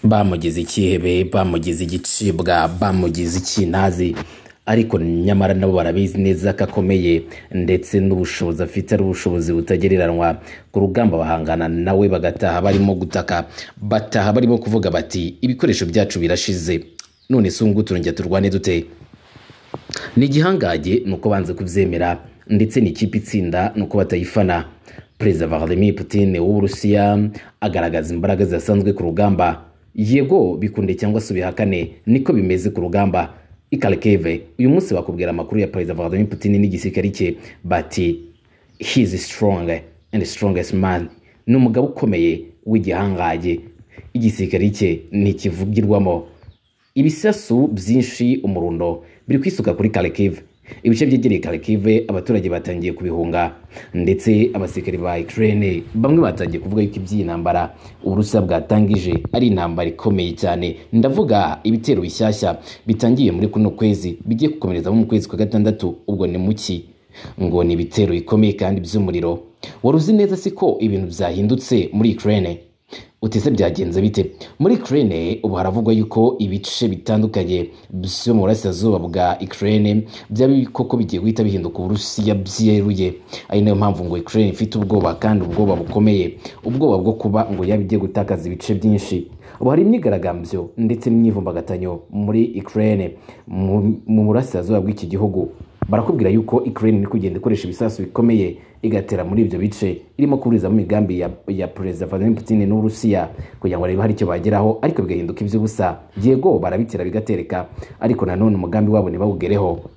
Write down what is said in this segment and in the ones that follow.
bamugize ikihebe bamugize igicibwa bamugize ikintazi ariko nyamara nabo barabizi neza ko akomeye ndetse n'ubushobozi afite ari ubushobozi butagereranywa ku rugamba bahangana nawe bagataha barimo gutaka bataha barimo kuvuga bati ibikoresho byacu birashize none si ubu turongera turwane dute ni igihangage ni uko banze kubyemera ndetse ni ikipe itsinda ni uko batayifana perezida vladimir putin w'uburusiya agaragaza imbaraga zidasanzwe ku rugamba yego bikunde cyangwa se ubihakane niko bimeze ku rugamba ikarikeve uyu munsi bakubwira amakuru ya perezida vladimir putin n'igisirikare cye bati he is strong and strongest man ni umugabo ukomeye w'igihangaye igisirikare cye ntikivugirwamo ibisasu byinshi umurundo biri kwisuka kuri karikive ibice byegereye karikive abaturage batangiye kubihunga ndetse abasirikari ba ikirere bamwe batangiye kuvuga yuko iby'iyi ntambara uburusiya bwatangije ari intambara ikomeye cyane ndavuga ibitero bishyashya bitangiye muri kuno kwezi bigiye gukomerezamo mu kwezi kwa gatandatu ubwo ni muki ngo ni ibitero bikomeye kandi by'umuriro wari uzi neza siko ibintu byahindutse muri ikirere utese byagenze bite muri Ukraine ubu haravugwa yuko ibice bitandukanye byo mu burasirazuba bwa Ukraine byaba koko bigiye guhita bihinduka uburusiya byeruye ari nayo mpamvu ngo Ukraine ifite ubwoba kandi ubwoba bukomeye ubwoba bwo kuba ngo yaba igiye gutakaza ibice byinshi ubu hari imyigaragambyo ndetse n'imyivumbagatanyo muri Ukraine mu burasirazuba bw'iki gihugu barakubwira yuko Ukraine iri kugenda ikoresha ibisasu bikomeye igatera muri ibyo bice irimo kuburizamo imigambi ya, ya perezida Vladimir Putin n'Uburusiya kugira ngo barebe hari icyo bageraho ariko bigahinduka iby'ubusa yego barabitera bigatereka ariko nanone umugambi wabo ntibawugereho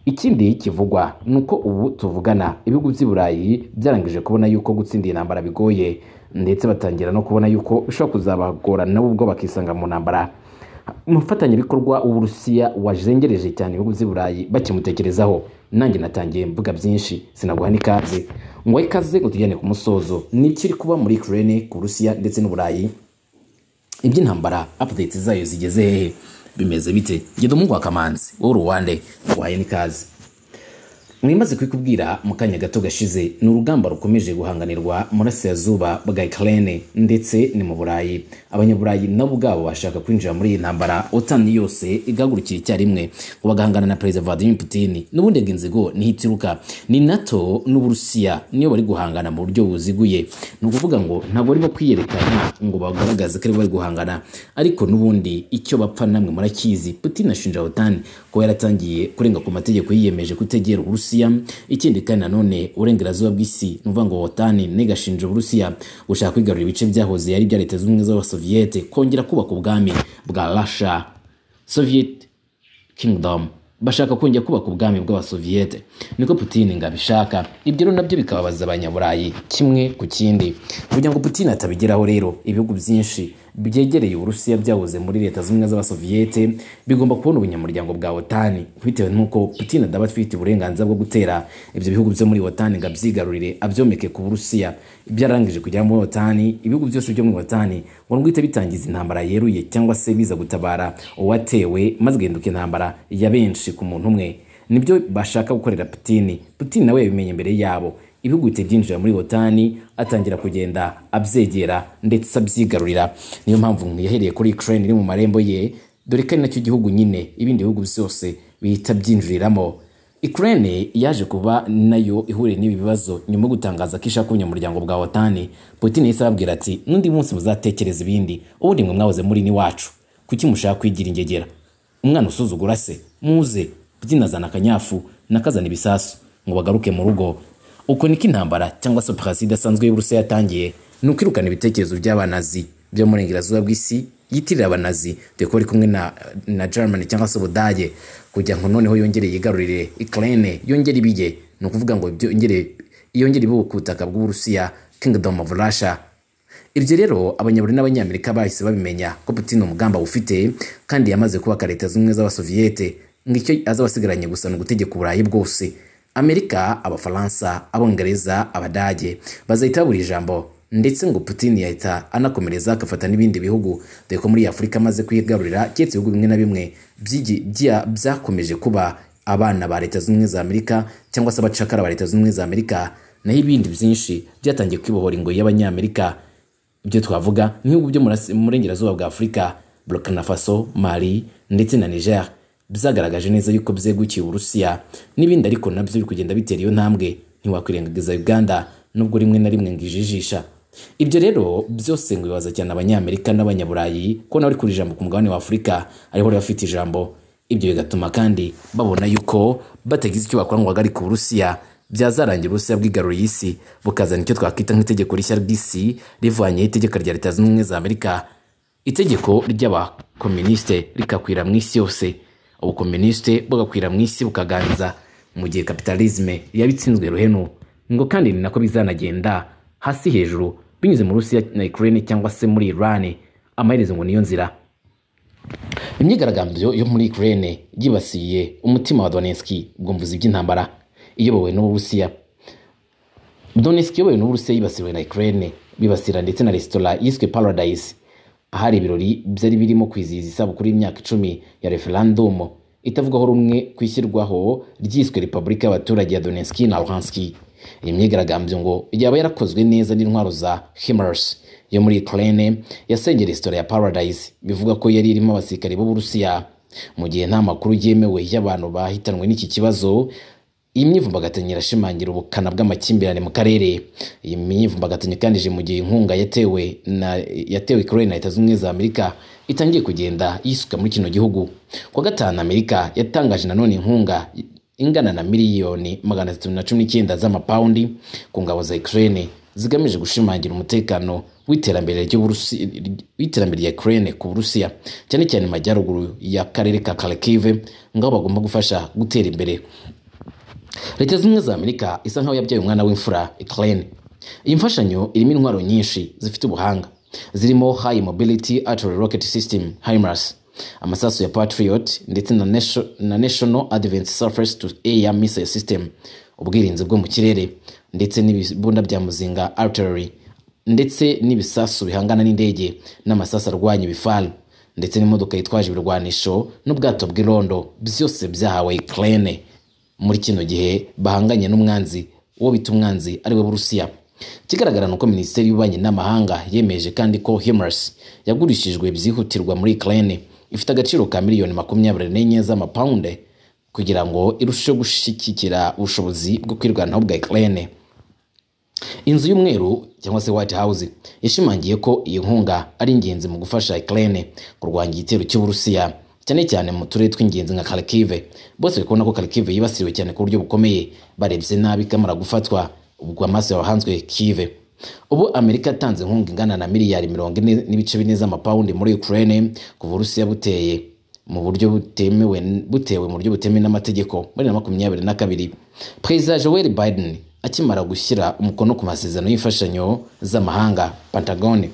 ikindi kivugwa ni uko ubu tuvugana ibihugu by'i burayi byarangije kubona yuko gutsinda iyi ntambara bigoye ndetse batangira no kubona yuko bishobora kuzabagora nabo ubwo bakisanga mu ntambara umufatanyabikorwa w'uburusiya wajengereje cyane ibihugu by'i burayi bakimutekerezaho nanjye natangiye mvuga byinshi sinaguha n'ikaze ngo ikaze ngo tujyane ku musozo ni ikiri kuba muri ikirere ku burusiya ndetse n'uburayi iby'intambara apudeti zayo zigeze hehe bimeze bite genda umuhungu wa kamanzi wowe ruwande nguhaye n'ikaze mwimaze kubikubwira mu kanya gato gashize ni urugamba rukomeje guhanganirwa murasirazuba bwa ikirere ndetse ni mu burayi abanyaburayi nabo ubwabo bashaka kwinjira muri iyi ntambara otani yose igahagurukira icyarimwe ngo bagahangana na perezida vladimir putin n'ubundi ngo inzigo niho ituruka ni nato n'uburusiya niyo bari guhangana mu buryo buziguye ni ukuvuga ngo ntabwo barimo kwiyerekana ngo bagaragaze ko aribo bari guhangana ariko n'ubundi icyo bapfa namwe murakizi putin ashinja otani kuba yaratangiye kurenga ku mategeko yiyemeje kutegera uburusiya ikindi kandi nanone uburengerazuba bw'isi ni ukuvuga ngo wotani ntigashinje uburusiya gushaka kwigarurira ibice byahoze ari ibya leta zunze ubumwe z'abasoviyete kongera kubaka ubwami bwa rasha soviyeti kingidomu bashaka kongera kubaka ubwami bw'abasoviyete niko putini ngo abishaka ibyo rero nabyo bikababaza abanyaburayi kimwe ku kindi kugira ngo putini atabigeraho rero ibihugu byinshi byegereye uburusiya byahoze muri leta zimwe z'abasoviyete bigomba kubona ubunyamuryango bwa otani bitewe n'uko putin adaba atwite uburenganzira bwo gutera ibyo bihugu byo muri otani ngo abyigarurire abyomeke ku burusiya byarangije kugera muri otani ibihugu byose byo muri otani ngo nguhita bitangiza intambara yeruye cyangwa se biza gutabara uwatewe maze igahinduka intambara ya benshi ku muntu umwe nibyo bashaka gukorera putini putini nawe yabimenye imbere yabo ibihugu bihita byinjira muri otani atangira kugenda abyegera ndetse abyigarurira niyo mpamvu yahereye kuri ikirere iri mu marembo ye dore ko ari nacyo gihugu nyine ibindi bihugu byose bihita byinjiriramo Ukraine yaje kuba nayo ihuriye n'ibi bibazo nyuma yo gutangaza ko ishaka ubunyamuryango bwa otani putin yahise ababwira ati n'undi munsi muzatekereza ibindi ubundi mwe mwahoze muri n'iwacu kuki mushaka kwigira ingegera umwana usuzugura se muze putin azana akanyafu nakazana ibisasu ngo bagaruke mu rugo uko niko intambara cyangwa se operasiyo idasanzwe y'uburusiya yatangiye ni ukwirukana ibitekerezo by'abanazi byo mu burengerazuba bw'isi yitirira abanazi dore ko bari kumwe na, na germany cyangwa se ubudage kugira ngo noneho yongere yigarurire ikirere yongere ibiye ni ukuvuga ngo yongere ibe ku butaka bw'uburusiya kingdom of russia ibyo rero abanyaburayi n'abanyamerika bahise babimenya ko putin umugamba ufite kandi yamaze kubaka leta zimwe z'abasoviyete ngo icyo azabasigaranye gusa ni ugutegeka uburayi bwose amerika abafaransa abongereza abadage bazahita buri ijambo ndetse ngo putin yahita anakomereza agafata n'ibindi bihugu dore ko muri afurika amaze kwigarurira keretse ibihugu bimwe na bimwe byakomeje kuba abana ba leta z'ubumwe za amerika cyangwa se abacakara ba leta z'ubumwe za amerika naho ibindi byinshi byatangiye kwibohora ingoyi y'abanyamerika ibyo twavuga nk'ibihugu byo murasi- mu burengerazuba bwa afurika burkina faso mali ndetse na niger byagaragaje neza yuko byegukiye uburusiya n'ibindi ariko nabyo biri kugenda bitera iyo ntambwe ntiwakwirengagiza uganda nubwo rimwe na rimwe ngo ijijisha ibyo rero byose ngo bibaza cyane abanyamerika n'abanyaburayi ko nawe uri ku ijambo ku mugabane wa afurika ariho bari bafite ijambo ibyo bigatuma kandi babona yuko batagize icyo bakora ngo bahagarike uburusiya byazarangira uburusiya bwigaruriye isi bukazana icyo twakwita nk'itegeko rishya ry'isi rivanyeho itegeko rya leta zunze ubumwe za amerika itegeko ry'abakominisite rikakwira mu isi yose ubukominisite bugakwira mu isi bukaganza mu gihe kapitalisme yaba itsinzwe ruhenu ngo kandi ni nako bizanagenda hasi hejuru binyuze mu rusiya na ukraine cyangwa se muri iran amaherezo ngo niyo nzira imyigaragambyo yo muri ukraine yibasiye umutima wa donetski ubwumvuzi by'intambara iyobowe n'uburusiya donetsk iyobowe n'uburusiya yibasiwe na ukraine bibasira ndetse na resitora yiswe paradise ahari ibirori byari birimo kwizihiza isabukuru y'imyaka icumi ya referendum itavugwaho rumwe ku ishyirwaho ryiswe repubulika y'abaturage ya donetsk na luhanski iyi myigaragambyo ngo yaba yarakozwe neza n'intwaro za himars yo muri ukraine yasengeye resitora ya paradise bivuga ko yari irimo abasirikare b'uburusiya mu gihe nta makuru yemewe y'abantu bahitanwe n'iki kibazo iyi myivumbagatanya irashimangira ubukana bw'amakimbirane mu karere iyi myivumbagatanya kandi ije mu gihe inkunga yatewe na yatewe Ukraine na Leta Zunze Ubumwe za Amerika itangiye kugenda yisuka muri kino gihugu ku wa gatanu Amerika yatangaje nanone inkunga ingana na miliyoni magana atatu na cumi n'icyenda z'amapawundi ku ngabo za Ukraine zigamije gushimangira umutekano w'iterambere ry'Uburusi- w'iterambere rya Ukraine ku Burusiya cyane cyane mu majyaruguru y'akarere ka Kharkiv ngaho bagomba gufasha gutera imbere leta zunze ubumwe za amerika isa nkaho yabyaye umwana w'imfura ukraine iyi mfashanyo irimo intwaro nyinshi zifite ubuhanga zirimo high mobility artillery rocket system himars amasasu ya patriot ndetse na, Nation- na national advanced surface to air missile system ubwirinzi bwo mu kirere ndetse n'ibibunda bya muzinga artillery ndetse n'ibisasu bihangana n'indege n'amasasu arwanya ibifari ndetse n'imodoka yitwaje ibirwanisho n'ubwato bw'irondo byose byahawe ukraine muri kino gihe bahanganye n'umwanzi uwo bita umwanzi ariwe burusiya ikigaragara ni uko minisiteri y'ububanyi n'amahanga yemeje kandi ko himars yagurishijwe byihutirwa muri ukraine ifite agaciro ka miliyoni makumyabiri n'enye z'amapawunde kugira ngo irusheho gushyigikira ubushobozi bwo kwirwanaho bwa ukraine inzu y'umweru cyangwa se white house yashimangiye ko iyi nkunga ari ingenzi mu gufasha ukraine kurwanya igitero cy'uburusiya cyane cyane mu turere tw'ingenzi nka kharkiv bose bari kubona ko kharkiv yibasiwe cyane ku buryo bukomeye barebye nabi ikamara gufatwa ubwo amaso yahanzwe kiv ubu amerika yatanze inkunga ingana na miliyari mirongo ine n'ibice bine z'amapawundi muri ukraine kuva uburusiya buteye mu buryo butemewe butewe mu buryo butemewe n'amategeko muri na makumyabiri na kabiri perezida joel biden akimara gushyira umukono ku masezerano y'imfashanyo z'amahanga pentagone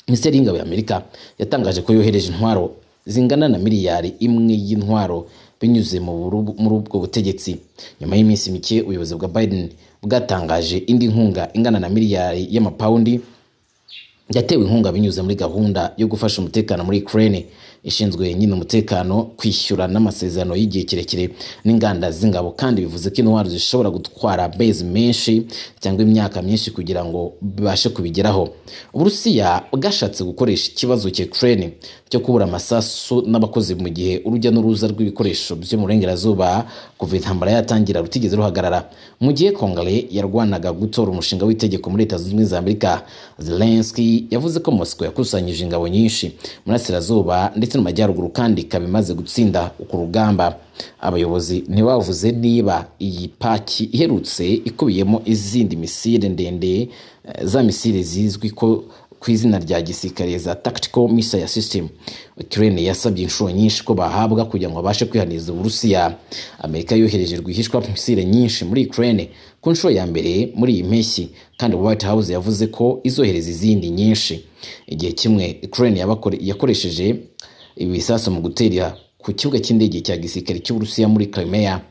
minisiteri y'ingabo ya amerika yatangaje ko yohereje intwaro zingana na miliyari imwe y'intwaro binyuze mu buru- muri ubwo butegetsi nyuma y'iminsi mike ubuyobozi bwa biden bwatangaje indi nkunga ingana na miliyari y'amapawundi yatewe inkunga binyuze muri gahunda yo gufasha umutekano muri Ukraine ishinzwe nyine umutekano kwishyura n'amasezerano y'igihe kirekire n'inganda z'ingabo kandi bivuze ko intwaro zishobora gutwara base menshi cyangwa imyaka myinshi kugira ngo bibashe kubigeraho uburusiya bwashatse gukoresha ikibazo cya Ukraine cyo kubura amasasu n'abakozi mu gihe urujya n'uruza rw'ibikoresho byo mu burengerazuba kuva intambara yatangira rutigeze ruhagarara mu gihe kongare yarwanaga gutora umushinga w'itegeko muri leta zunze ubumwe za amerika zelenski yavuze ko moscow yakusanyije ingabo nyinshi murasirazuba ndetse no mu majyaruguru kandi ikaba imaze gutsinda ku rugamba abayobozi ntibavuze niba iyi paki iherutse ikubiyemo izindi misile ndende eh, za misile zizwi ko ku izina rya gisirikare za tactical missile system Ukraine yasabye inshuro nyinshi ko bahabwa kugira ngo babashe kwihaniriza Uburusiya Amerika yohereje rwihishwa misile nyinshi muri Ukraine ku nshuro ya mbere muri iyi mpeshyi kandi White House yavuze ko izohereza izindi nyinshi igihe kimwe Ukraine yabakore- yakoresheje ibisasu mu guterera ku kibuga cy'indege cya gisirikare cy'Uburusiya muri Crimea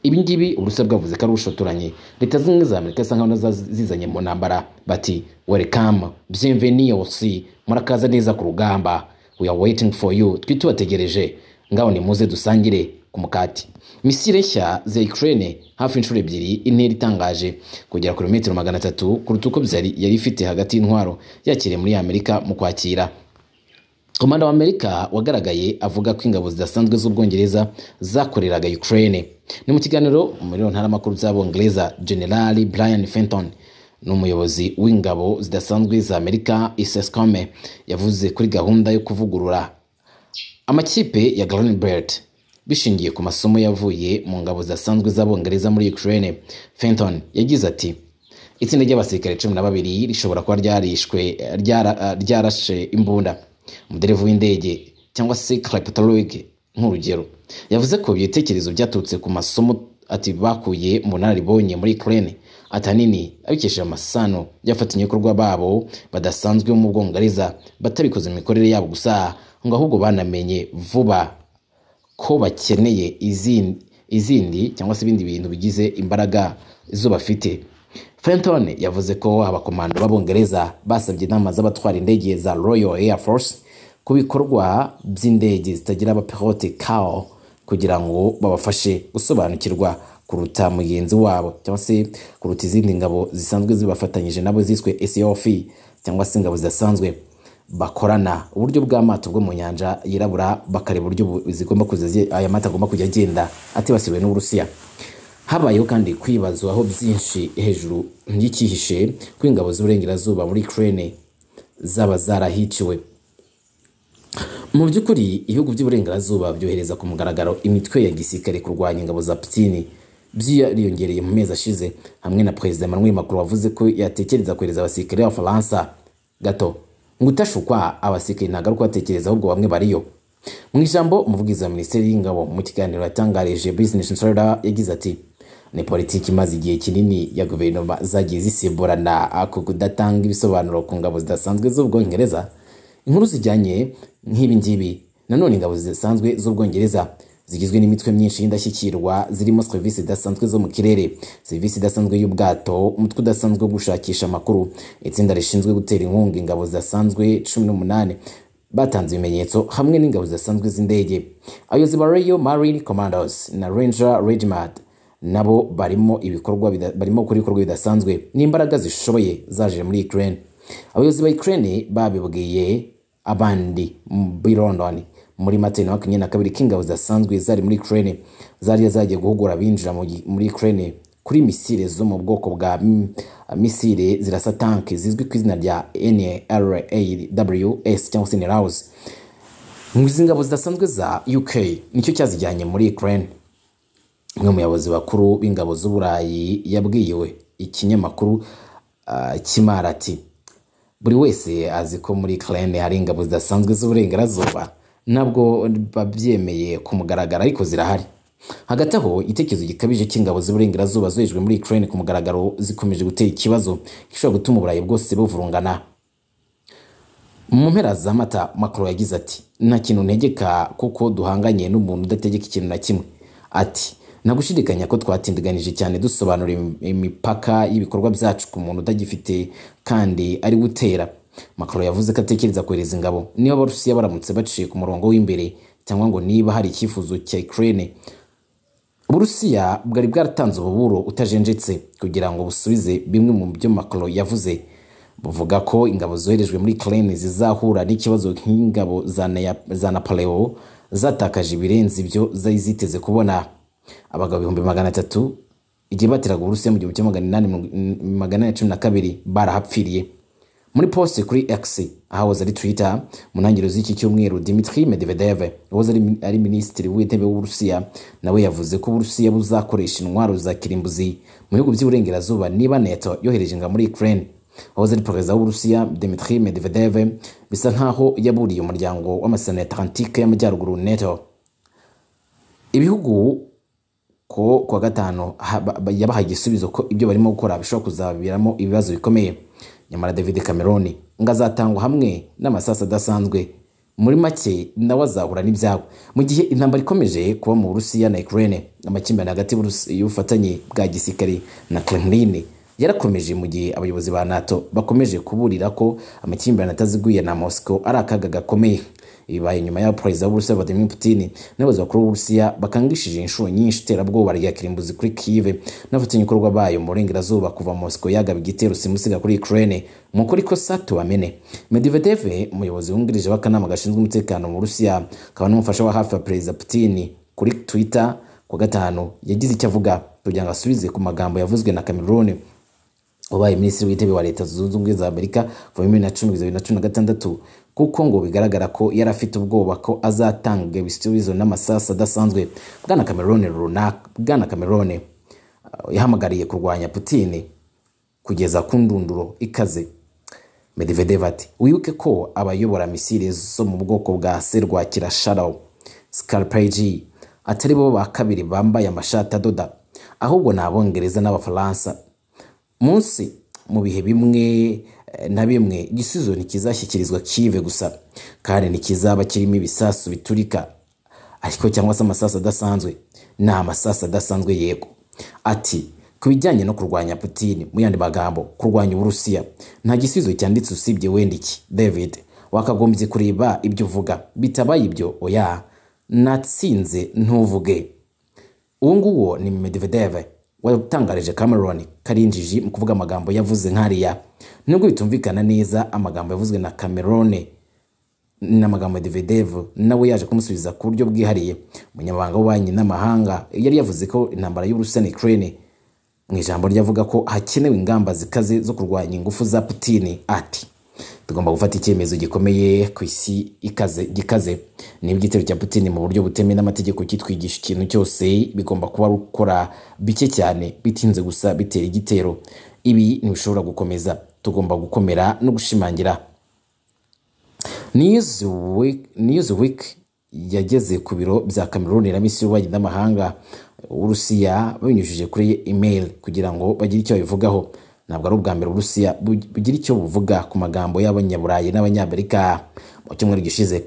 ibi ngibi uburusiya bwavuze ko ari ubushotoranye leta zimwe za amerika isa nkaho nazo zizanye mu ntambara bati welcome bienvenidos murakaza neza ku rugamba we are waiting for you twe tubategereje ngaho nimuze dusangire ku mukati misile nshya za Ukraine hafi inshuro ebyiri intera itangaje kugera ku birometero magana atatu kuruta uko byari yari ifite hagati y'intwaro yakiriye muri Amerika mu kwakira komanda wa amerika wagaragaye avuga ko ingabo zidasanzwe z'ubwongereza zakoreraga ukraine ni mu kiganiro muri ntaramakuru by'abongereza generali brian fenton ni umuyobozi w'ingabo zidasanzwe za amerika isescome yavuze kuri gahunda yo kuvugurura amakipe ya Belt bishingiye ku masomo yavuye mu ngabo zidasanzwe z'abongereza muri ukraine fenton yagize ati itsinda ry'abasirikare cumi na babiri rishobora kuba ryarishwe ryara- ryarashe imbunda umuderevu w'indege cyangwa se clapetologue nk'urugero yavuze ko ibitekerezo byaturutse ku masomo ati bakuye mu bunararibonye muri ukraine atanini abikesheje amasano y'abafatanyabikorwa babo badasanzwe bo mu bwongereza batabikoze mu mikorere yabo gusa ngo ahubwo banamenye vuba ko bakeneye izindi izindi cyangwa se ibindi bintu bigize imbaraga zo bafite fenton yavuze ko abakomando b'abongereza basabye inama z'abatwara indege za royal air force ku bikorwa by'indege zitagira abapilote kao kugira ngo babafashe gusobanukirwa kuruta mugenzi wabo cyangwa se kuruta izindi ngabo zisanzwe zibafatanyije nabo ziswe sof cyangwa se ingabo zidasanzwe bakorana uburyo bw'amato bwo mu nyanja yirabura bakareba uburyo bu- zigomba kuza zi- aya mato agomba kujya agenda atibasiwe n'uburusiya habayeho kandi kwibazwaho byinshi hejuru y'icyihishe ko ingabo z'uburengerazuba muri ukraine zaba zarahiciwe mu by'ukuri ibihugu by'uburengerazuba byohereza ku mugaragaro imitwe ya gisirikare kurwanya ingabo za putini byariyongereye mu mezi ashize hamwe na perezida emmanuel macron wavuze ko yatekereza kohereza abasirikare b'abafaransa gato ngo utashukwa abasirikare ntabwo ari uko batekereza ahubwo bamwe bariyo mu ijambo umuvugizi wa minisiteri y'ingabo mu kiganiro yatangarije business insider yagize ati ni politiki imaze igihe kinini ya guverinoma zagiye zisimburana ah, ku kudatanga ibisobanuro ku ngabo zidasanzwe z'ubwongereza inkuru zijyanye nk'ibi ngibi nanone ingabo zisanzwe z'ubwongereza zigizwe n'imitwe myinshi y'indashyikirwa zirimo serivisi idasanzwe zo mu kirere serivisi idasanzwe y'ubwato umutwe udasanzwe wo gushakisha amakuru itsinda rishinzwe gutera inkunga ingabo zidasanzwe cumi n'umunani batanze ibimenyetso hamwe n'ingabo zidasanzwe z'indege abayobozi ba royal marine commandos na ranger regiment nabo barimo ibikorwa bida- barimo gukora ibikorwa bidasanzwe n'imbaraga zishoboye zaje muri Ukraine abayobozi ba Ukraine babibwiye abandi muri London muri Mata na makumyabiri na kabiri ko ingabo zidasanzwe zari muri Ukraine zari zagiye guhugura abinjira mu gi- muri Ukraine kuri misile zo mu bwoko bwa mm, misile zirasa tanki zizwi ku izina rya NRAWS cyangwa se NRAWS izi ngabo zidasanzwe za UK nicyo cyazijyanye muri Ukraine umwe mu bayobozi bakuru b'ingabo z'uburayi yabwiwe ikinyamakuru ah, kimara ati buri wese azi ko muri Ukraine hari ingabo zidasanzwe z'uburengerazuba nabwo babyemeye ku mugaragaro ariko zirahari hagati aho igitekerezo gikabije cy'ingabo z'uburengerazuba zohejwe muri Ukraine ku mugaragaro zikomeje gutera ikibazo gishobora gutuma uburayi bwose buvurungana mu mpera za mata macron yagize ati nta kintu ntegeka kuko duhanganye n'umuntu udategeka ikintu na kimwe ati nta gushidikanya ko twatindiganije cyane dusobanura im- imipaka y'ibikorwa byacu ku muntu utagifite kandi ari we utera macron yavuze ko atekereza kohereza ingabo niba abarusiya baramutse baciye ku murongo w'imbere cyangwa ngo niba hari icyifuzo cya ukraine uburusiya bwari bwaratanze ububuro utajenjetse kugira ngo busubize bimwe mu byo macron yavuze buvuga ko ingabo zoherejwe muri ukraine zizahura n'ikibazo nk'ingabo za Nea- za napoleo zatakaje ibirenze ibyo zari ziteze kubona abagabo ibihumbi magana atatu igihe bateraga uburusiya mu gihumbi kimwe magana inani mirongo- magana inani cumi na kabiri barahapfiriye muri poste kuri x ahahoze ari twitter mu ntangiriro z'iki cyumweru dimitri medvedev wahoze ari, ari minisitiri w'intebe w'uburusiya nawe yavuze ko uburusiya buzakoresha intwaro za kirimbuzi mu bihugu by'iburengerazuba niba neto yohereje ingabo muri ukraine wahoze ari perezida w'uburusiya dimitri medvedev bisa nkaho yaburiye umuryango w'amasezerano ya atlantike y'amajyaruguru neto ibihugu ko kuwa gatanu ha- ba- ba- yabahaye igisubizo ko ibyo barimo gukora bishobora kuzaviramo ibibazo bikomeye nyamara david cameron ngo azatangwa hamwe n'amasasu adasanzwe muri make nawe azahura n'ibyabo mu gihe intambara ikomeje kuba mu burusiya na ukraine amakimbirane hagati y'Uburusi- y'ubufatanye bwa gisirikare na kremlin yarakomeje mu gihe abayobozi ba nato bakomeje kuburira ko amakimbirane ataziguye na moscow ari akaga gakomeye bibaye inyuma y'aho perezida w'uburusiya vladimir putin n'abayobozi bakuru b'uburusiya bakangishije inshuro nyinshi iterabwoba rya kirimbuzi kuri kive n'abafatanyabikorwa bayo mu burengerazuba kuva mosiko yagaba igitero simusiga kuri ukraine mu kuri ko sato bamene medvedev umuyobozi wungirije w'akanama gashinzwe umutekano mu burusiya akaba n'umufasha wa hafi wa perezida putin kuri twitter ku wa gatanu yagize icyo avuga kugira ngo asubize ku magambo yavuzwe na cameroon wabaye minisitiri w'intebe wa leta zunze ubumwe za amerika kuva bibiri na cumi kugeza bibiri na cumi na gatandatu kuko ngo bigaragara ko yari afite ubwoba ko azatanga ibisubizo n'amasasu adasanzwe bwana cameroon runaka bwana cameroon yahamagariye kurwanya putin kugeza ku ndunduro ikaze medvedev ati wibuke ko abayobora misile zo mu bwoko bwa serwakira sharaw scarpegi atari bo ba kabiri bambaye amashati adoda ahubwo ni abongereza n'abafaransa munsi mu bihe bimwe na bimwe igisubizo ntikizashyikirizwa kive gusa kandi ntikizaba kirimo ibisasu biturika ariko cyangwa se amasasu adasanzwe ni amasasu adasanzwe yego ati ku bijyanye no kurwanya putini mu yandi magambo kurwanya uburusiya nta gisubizo cyanditse usibye wenda iki david wakagombye kureba ibyo uvuga bitabaye ibyo oya natsinze ntuvuge uwo nguwo ni medvedev watangarije Cameron Karinjiji mu kuvuga amagambo yavuze nkariya nubwo bitumvikana neza amagambo yavuzwe na Cameron n'amagambo ya Medvedev nawe yaje kumusubiza ku buryo bwihariye umunyamabanga w'ububanyi n'amahanga yari yavuze ko intambara y'Uburusiya na Ukraine mu ijambo ryavuga ko hakenewe ingamba zikaze zo kurwanya ingufu za Putin ati tugomba gufata icyemezo gikomeye ku isi ikaze gikaze niba igitero cya putin mu buryo butemewe n'amategeko kitwigisha ikintu cyose bigomba kuba gukora bike cyane bitinze gusa bitera igitero ibi ntibishobora gukomeza tugomba gukomera no gushimangira newsweek yageze ku biro bya cameroon na misi y'ububanyi n'amahanga uburusiya babinyujije kuri email kugira ngo bagire icyo babivugaho ntabwo ari ubwa mbere uburusiya bugira icyo buvuga ku magambo y'abanyaburayi n'abanyamerika mu cyumweru gishize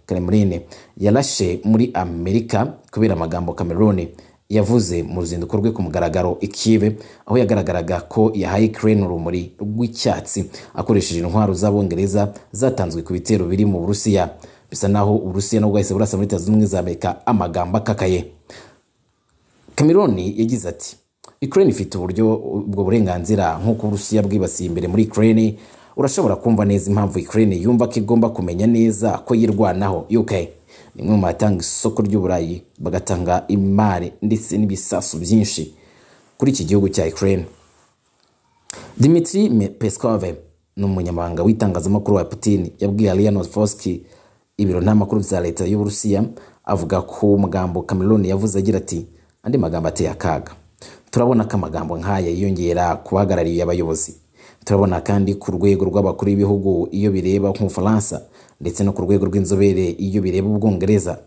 kremlin yarashe muri amerika kubera amagambo cameroon yavuze mu ruzinduko rwe ku mugaragaro ikive aho yagaragaraga ko yahaye ukraine urumuri rw'icyatsi akoresheje intwaro z'abongereza zatanzwe ku bitero biri mu burusiya bisa naho uburusiya nabwo bwahise burasa muri leta zunze ubumwe za amerika amagambo akakaye cameroon yagize ati Ukraine ifite uburyo ubwo burenganzira nk'uko Uburusiya bwibasiye imbere muri Ukraine urashobora kumva neza impamvu Ukraine yumva ko igomba kumenya neza ko yirwanaho UK nimwe mu batanga isoko ry'uburayi bagatanga imari ndetse n'ibisasu byinshi kuri iki gihugu cya Ukraine Dmitry Peskov ni umunyamabanga w'itangazamakuru wa Putin yabwiye Alina Foski ibiro ntamakuru bya leta y'Uburusiya avuga ko magambo Cameroon yavuze agira ati andi magambo ateye akaga turabona ko amagambo nk'aya yiyongera ku bahagarariye abayobozi turabona kandi ku rwego rw'abakuru b'ibihugu iyo bireba nk'ubufaransa ndetse no ku rwego rw'inzobere iyo bireba ubwongereza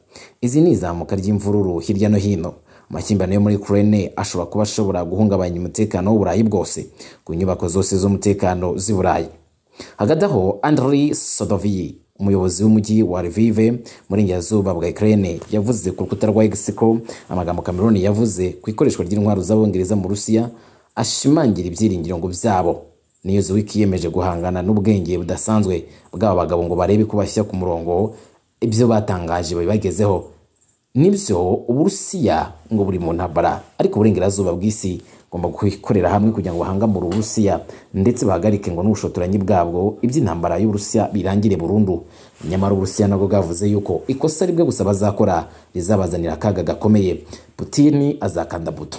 izi ni izamuka ry'imvururu hirya no hino amakimbirane yo muri ukraine ashobora kuba ashobora guhungabanya umutekano w'uburayi bwose ku nyubako zose z'umutekano z'i burayi hagati aho andri sodoviyi umuyobozi w'umujyi wa Lvive muri nyazuba bwa Ukraine yavuze ku rukuta rwa X ko amagambo Cameroon yavuze ku ikoreshwa ry'intwaro z'abongereza mu Rusiya ashimangira ibyiringiro ngo byabo Newsweek yemeje guhangana n'ubwenge budasanzwe bw'aba bagabo ngo barebe ko bashyira ku murongo ibyo batangaje babibagezeho nibyo uburusiya ngo buri mu ntambara ariko uburengerazuba bw'isi bagomba gukorera hamwe kugira ngo bahangamure uburusiya ndetse bahagarike ngo n'ubushotoranyi bwabwo iby'intambara y'uburusiya birangire burundu nyamara uburusiya nabwo bwavuze yuko ikosa ribwe gusa bazakora rizabazanira akaga gakomeye putini azakanda buto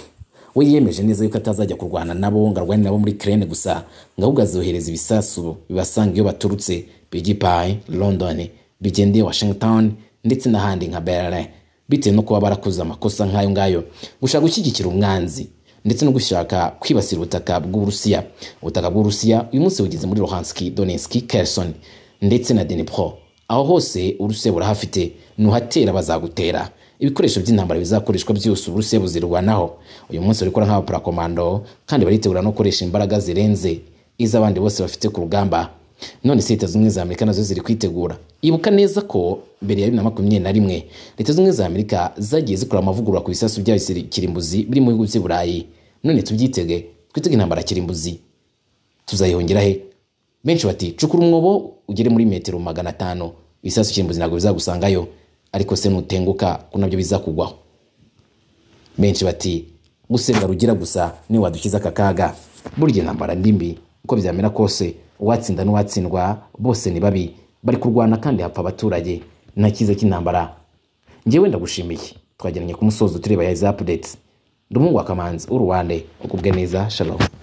we yemeje neza yuko atazajya kurwana nabo ngo arwane nabo muri kirene gusa ngo ahubwo azohereza ibisasu bibasanga iyo baturutse bigipayi london bigendeye washington ndetse n'ahandi nka berlin bitewe no kuba barakoze amakosa nk'ayo ngayo gushaka gushyigikira umwanzi ndetse no gushaka kwibasira ubutaka bw'uburusiya ubutaka bw'uburusiya uyu munsi bugeze muri luhanski donetski kerson ndetse na dnipro aho hose uburusiya burahafite nuhatera bazagutera ibikoresho by'intambara bizakoreshwa byose uburusiya buzirwanaho uyu munsi barikora nk'abaparakomando kandi baritegura no gukoresha imbaraga zirenze iz'abandi bose bafite ku rugamba none se leta zunze za amerika nazo ziri kwitegura ibuka neza ko mbere ya bibiri na makumyabiri na rimwe leta zunze za amerika zagiye zikora amavugurura ku bisasu bya kirimbuzi biri mu bihugu by'i burayi none tubyitege twitege intambara kirimbuzi tuzayihongera he benshi bati cukura umwobo ugere muri metero magana atanu ibisasu cy'imbuzi ntabwo bizagusangayo ariko se nutenguka ko nabyo bizakugwaho benshi bati gusenga rugira gusa niwe wadukiza aka kaga burya intambara ndimbi uko byamera kose uwatsinda n'uwatsindwa bose ni babi bari kurwana kandi hapfa abaturage nta cyiza cy'intambara ngewe ndagushimiye twageranye ku musozo tureba ya izi apudeti ndi umuhungu wa kamanzi w'uruwande ukubwe neza shalom